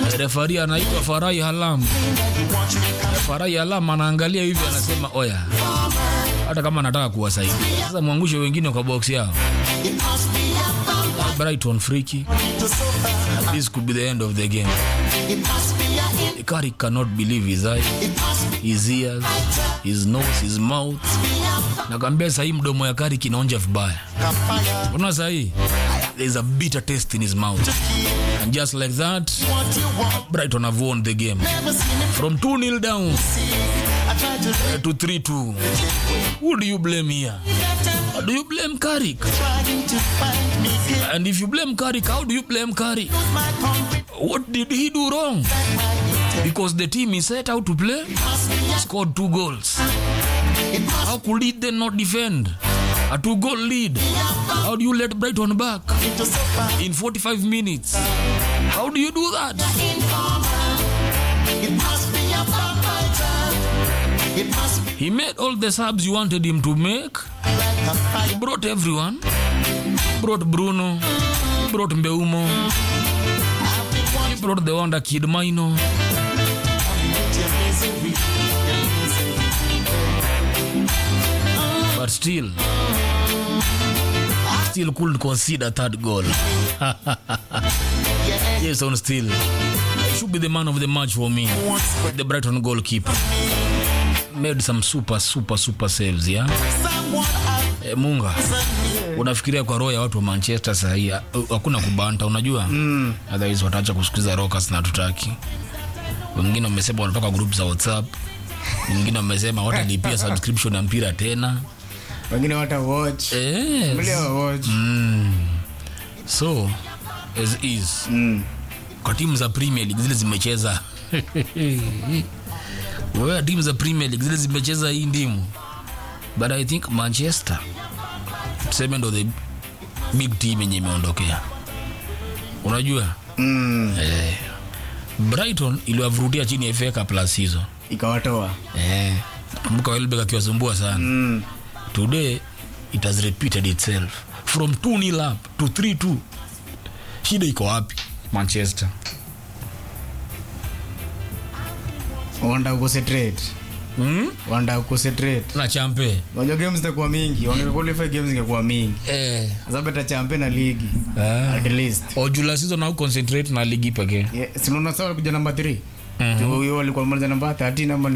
refari anaitwa Farai Halam. Farai Halam anaangalia hivi, anasema oya, hata kama anataka kuwasaidia sasa, mwangushe wengine kwa box yao. Brighton free kick. This could be the end of the game. Carrick cannot believe his eyes, his ears, his nose, his mouth. Nakwambia sahii mdomo ya Carrick inaonja vibaya. Unaona sahii there's a bitter taste in his mouth. And just like that, Brighton have won the game. From 2-0 down uh, to 3-2. Who do you blame here? Do you blame Carrick? And if you blame Carrick, how do you blame Carrick? What did he do wrong? Because the team he set out to play scored two goals. How could he then not defend? A two goal lead. How do you let Brighton back in 45 minutes? How do you do that? He made all the subs you wanted him to make. He brought everyone. Brought Bruno. Brought Mbeumo. He brought the wonder kid Mino. But still, still couldn't consider third goal. yes, on still. Should be the man of the match for me. The Brighton goalkeeper. Made some super, super, super saves, yeah? E, Munga, unafikiria kwa roho ya watu wa Manchester sahii hakuna kubanta, unajua mm. Otherwise wataacha kusikiza Rockers na tutaki. Wengine wamesema wanatoka group za WhatsApp, wengine wamesema watalipia subscription ya mpira tena wengine wata watch yes. Wengine wa watch So as is Mm. kwa timu za Premier League zile zimecheza wewe, timu za Premier League zile zimecheza hii ndimu, but I think Manchester tuseme ndo the big team yenye imeondokea, unajua Mm. eh, Brighton iliwavurutia chini ya FA Cup last season ikawatoa eh, kumbuka Welbeck akiwasumbua sana mm. today it has repeated itself from 2-0 up to 3-2 shida iko wapi manchester wanda kuconcentrate mm? wanda kuconcentrate na champe unajua games zitakuwa mingi wange qualify games zingekuwa mingi eh. sasa beta champe na ligi ah. at least ojula season au concentrate na ligi pekee yeah. sinaona sawa kuja namba 3 huyo walikuwa maliza namba 13 ama ni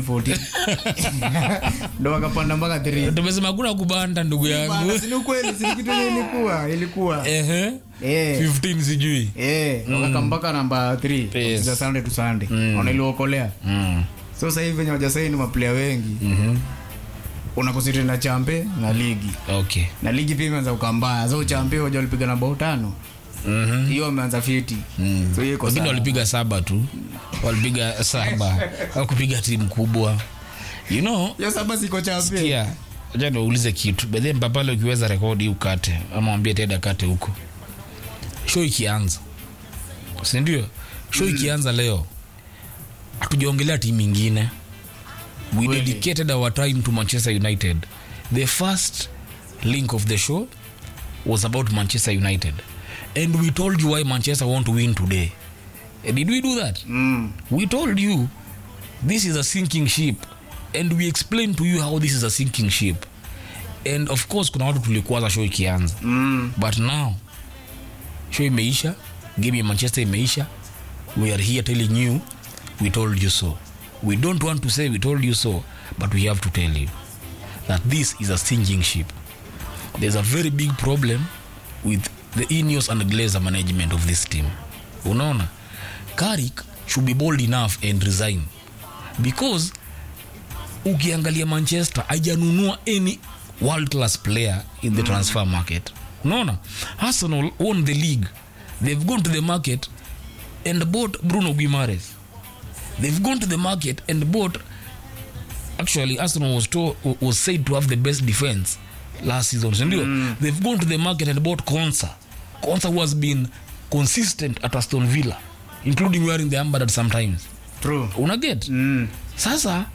14 ndo wakapanda mpaka 3 tumesema kuna kubanda ndugu yangu Bana, si ni ukweli si ni kitu yenye ilikuwa ilikuwa Ehe. eh 15 sijui eh wakaka mpaka namba 3 Yes. za Sunday to Sunday wanailiokolea mm. so sasa hivi wenye wajasaini maplayer wengi mm unakonsentrate na champe na ligi okay na ligi pia imeanza ukambaya so champe waja walipiga na bao tano Mhm. hiyo wameanza fiti Mm. so hiyo iko wengine sawa. walipiga saba tu walipiga saba wakupiga timu kubwa you know hiyo saba siko champe yeah. acha niwaulize kitu bedhe mpapale ukiweza rekodi ukate ama wambie teda kate huko show ikianza sindio show ikianza leo hatujaongelea timu ingine we Kweli. dedicated our time to manchester united the first link of the show was about manchester united and we told you why manchester want to win today Eh, did we do that mm. we told you this is a sinking ship and we explained to you how this is a sinking ship and of course kuna watu tulikuwaza show ikianza Mm. but now show imeisha game ya manchester imeisha we are here telling you we told you so we don't want to say we told you so but we have to tell you that this is a sinking ship there's a very big problem with the Ineos and Glazer management of this team unaona Carrick should be bold enough and resign because ukiangalia manchester haijanunua any world class player in the transfer market unaona arsenal won the league they've gone to the market and bought bruno guimares they've gone to the market and bought actually arsenal was, to, was said to have the best defense last season sindio mm. they've gone to the market and bought consa consa who has been consistent at aston villa including wearing the ambard sometimes true unaget mm. sasa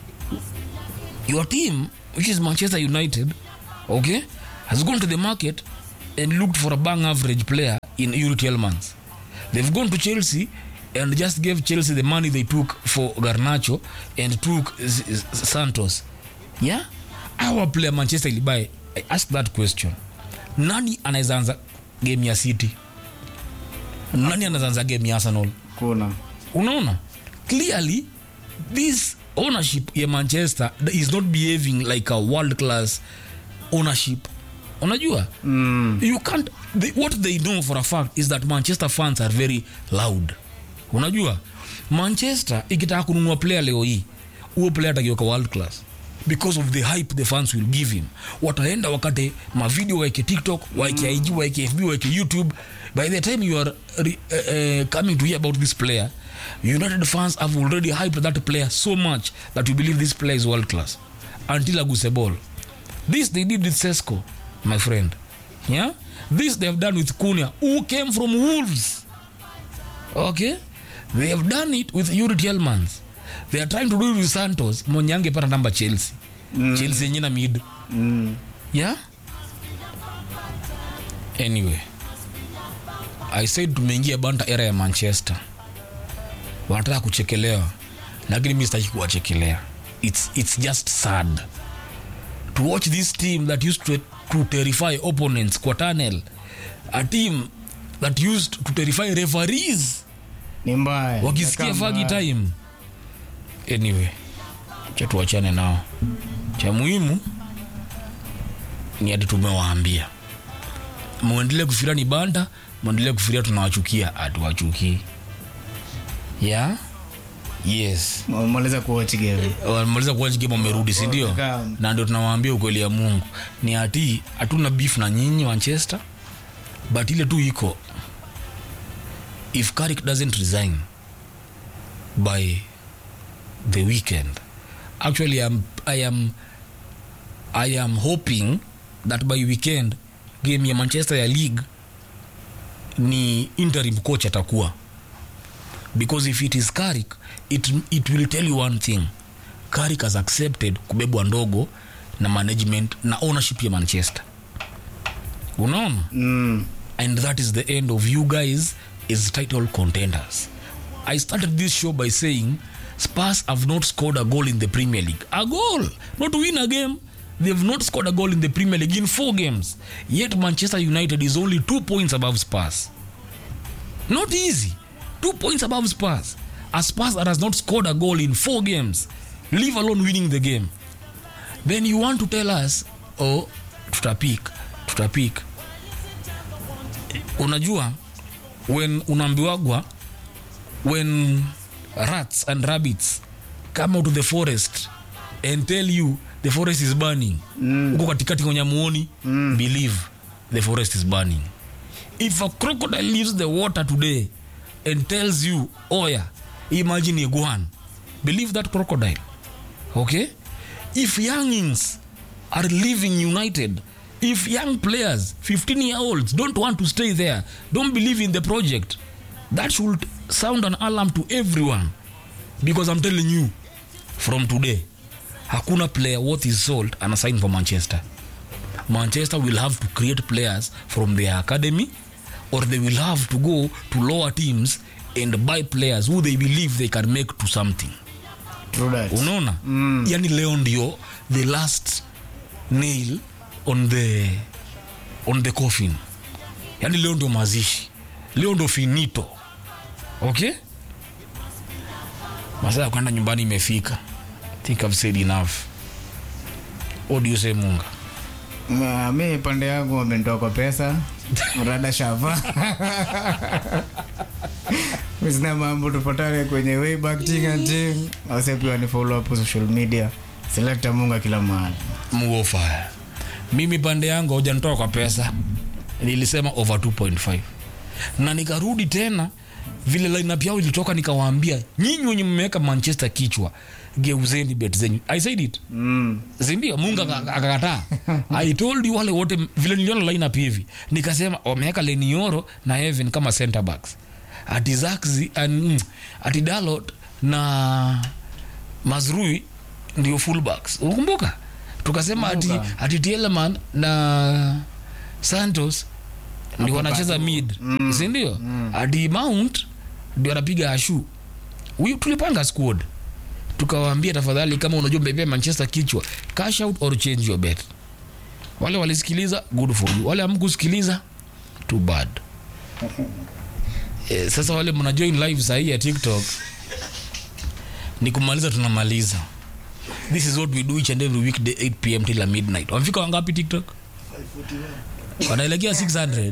your team which is manchester united okay has gone to the market and looked for a bang average player in Yuri Tielemans. They've gone to Chelsea and just gave chelsea the money they took for garnacho and took S- S- santos yeah our player manchester ilibai i ask that question nani anaweza anza game ya city nani anaweza anza game ya arsenal kuna unaona clearly this ownership ya manchester is not behaving like a world class ownership unajua mm. you can't they, what they know for a fact is that manchester fans are very loud unajua manchester ikitaka kununua player leo hii huo player atakiweka world class because of the hype the fans will give him wataenda wakate mavideo waeke tiktok waeke ig waeke fb waeke youtube by the time you are re, uh, uh, coming to hear about this player united fans have already hyped that player so much that you believe this player is world class until aguse ball this they did with sesco my friend yeah this they have done with kunia who came from wolves okay they have done it with Yuri Tielemans they are trying to do it with Santos mwenye angepata namba Chelsea mm. Chelsea yenye na mid Mm. yeah anyway I said tumeingia banta era ya Manchester wanataka kuchekelewa lakini mi sitaki kuwachekelea it's, it's just sad to watch this team that used to, to terrify opponents kwa tunnel a team that used to terrify referees ni mbaya wakisikia Inakaa fagi mbaya. time anyway cha tuachane nao cha muhimu ni ati tumewaambia mwendelee kufikiria ni banda mwendelee kufikiria tunawachukia hatuwachukii yeah? yes Wamaliza kuwatch game wamaliza kuwachi game wamerudi sindio Wakam. na ndio tunawaambia ukweli ya mungu ni ati hatuna beef na nyinyi manchester but ile tu iko if Carrick doesn't resign by the weekend actually I'm, I am I am hoping that by weekend game ya manchester ya league ni interim coach atakuwa because if it is Carrick it, it will tell you one thing Carrick has accepted kubebwa ndogo na management na ownership ya manchester unaona mm. and that is the end of you guys is title contenders i started this show by saying spurs have not scored a goal in the premier league a goal not to win a game they've not scored a goal in the premier league in four games yet manchester united is only two points above spurs not easy two points above spurs a spurs that has not scored a goal in four games leave alone winning the game then you want to tell us oh tutapik tutapik unajua when unaambiwagwa when rats and rabbits come out of the forest and tell you the forest is burning huko katikati kwenye muoni mm. believe the forest is burning if a crocodile leaves the water today and tells you oya imagine iguan believe that crocodile okay if youngins are living united if young players 15 year olds don't want to stay there don't believe in the project that should sound an alarm to everyone because i'm telling you from today hakuna player worth his salt ana sign for manchester manchester will have to create players from their academy or they will have to go to lower teams and buy players who they believe they can make to something True that. unaona mm. yani leo ndio the last nail on the on the coffin yani leo ndio mazishi leo ndio finito okay masaa ya kwenda nyumbani imefika I think I've said enough what do you say munga Ma- mi pande yangu wamenitoa kwa pesa rada shava sina mambo tupatane kwenye wayback ting and ting ase pia ni follow up social media selekta munga kila mahali mgofaya mimi pande yangu haujanitoa kwa pesa nilisema over 2.5 na nikarudi tena vile lineup yao ilitoka nikawaambia nyinyi wenye mmeweka manchester kichwa geuzeni bet zenyu i said it mm. sindio mungu aka- akakataa i told you wale wote vile niliona lineup hivi nikasema wameweka lenioro na heaven kama center backs ati zaxi an, ati dalot na mazrui ndio fullbacks unakumbuka tukasema ati, Kumbuka. ati tieleman na santos ndio wanacheza mid mm. sindio mm. ati mount ndio anapiga ashu huyu tulipanga squad tukawaambia tafadhali kama unajua mbebea manchester kichwa cash out or change your bet wale walisikiliza good for you wale amkusikiliza too bad eh, sasa wale mna join live sahii ya tiktok ni kumaliza tunamaliza this is what we do each and every weekday 8 pm till midnight wamefika wangapi tiktok wanaelekea 600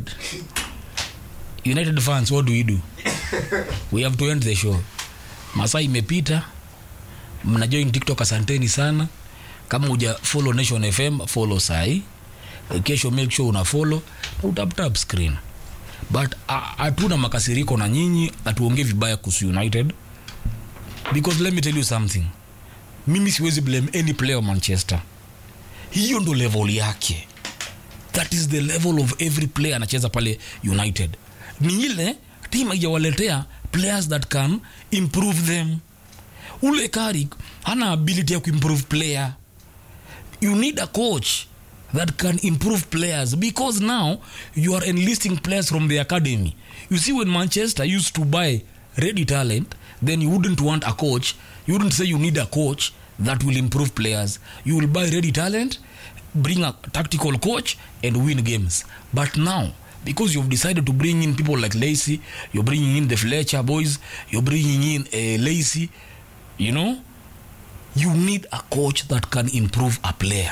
united fans what do we do we have to end the show masaa imepita mna join tiktok asanteni sana kama uja follow nation fm follow sahi kesho make sure una follow na utaptap screen but ah, hatuna makasiriko na nyinyi hatuongee vibaya kuhusu united because let me tell you something mimi siwezi blame any player wa manchester hiyo ndo level yake that is the level of every player anacheza pale united ni ile tim haijawaletea players that can improve them ule karik hana ability ya kuimprove player you need a coach that can improve players because now you are enlisting players from the academy you see when manchester used to buy ready talent then you wouldn't want a coach you wouldn't say you need a coach that will improve players you will buy ready talent bring a tactical coach and win games but now because you've decided to bring in people like Lacey, you're bringing in the Fletcher boys, you're bringing in uh, Lacey, you know, you need a coach that can improve a player.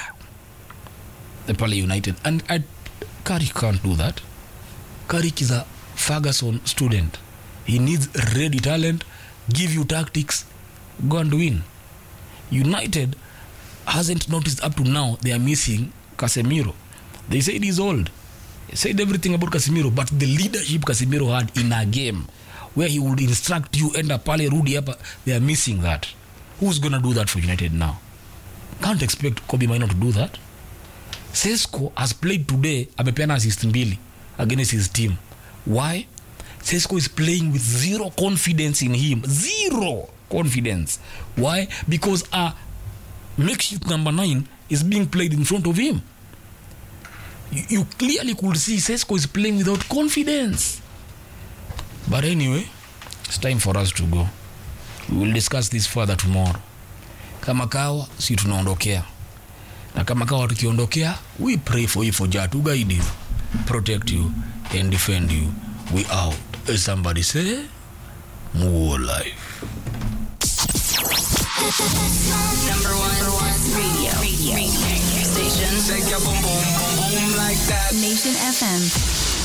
The Pale United. And I, Carrick can't do that. Carrick is a Ferguson student. He needs ready talent, give you tactics, go and win. United hasn't noticed up to now they are missing Casemiro. They said he's old. They said everything about Casemiro, but the leadership Casemiro had in a game where he would instruct you, end up pale, rudi hapa, they are missing that. Who's gonna do that for United now? Can't expect Kobe Maino to do that. Sesko has played today, amepeana assist mbili against his team. Why? Sesko is playing with zero confidence in him. Zero confidence. Why? Because a makeshift number nine is being played in front of him. You, you clearly could see Sesko is playing without confidence. But anyway, it's time for us to go. We will discuss this further tomorrow. Kama kawa, si tunaondokea. Na kama kawa tukiondokea, we pray for you for Jah to guide you, protect you, and defend you. We out. As somebody say, more life. Number one, number one radio, radio, radio station. Shake your boom boom boom boom like that. Nation FM.